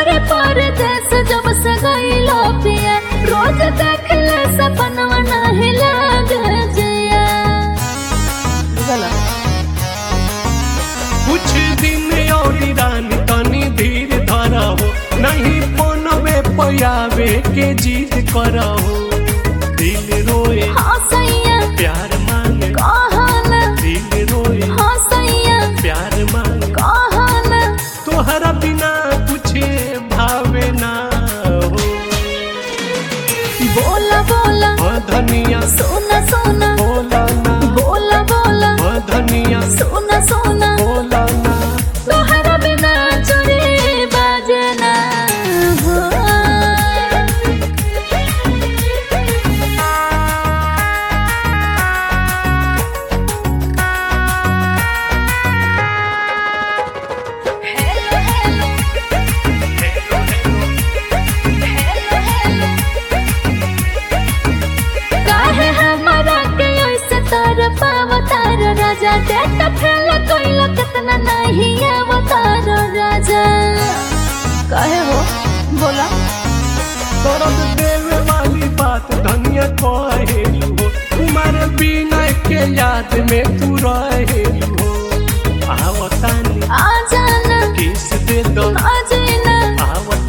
बारे परदेस जब से गईलो पिया रोज देख ले सपनवा नाही लागे जिया बुझला कुछ दिन और रानी तनी धीर धरहो नहीं फोनवे पयावे के जीत करहो दिल रोए हाँ सैया प्यार मांगे कहना दिल रोए हाँ सैया प्यार मांगे कहना तोहरा बिना कुछ भावे ना हो बोला बोला हाँ धनिया सोना सोना बोला ना बोला बोला हाँ धनिया सोना सोना बोला ना तोहरा बिना चोरी बाजना हो हेलो हेलो हेलो हेलो काहे हमारा के ऐसे तार पावतार राजा देख फेल कोइला कितना नहीं अवतार राजा काहे हो बोला दर्द देवे वाली बात धनिया कहेलू हो तुम्हारे बिना के याद में तू रहेलू हो आवतानी आ जाना किस दे दो आ जाना आवतानी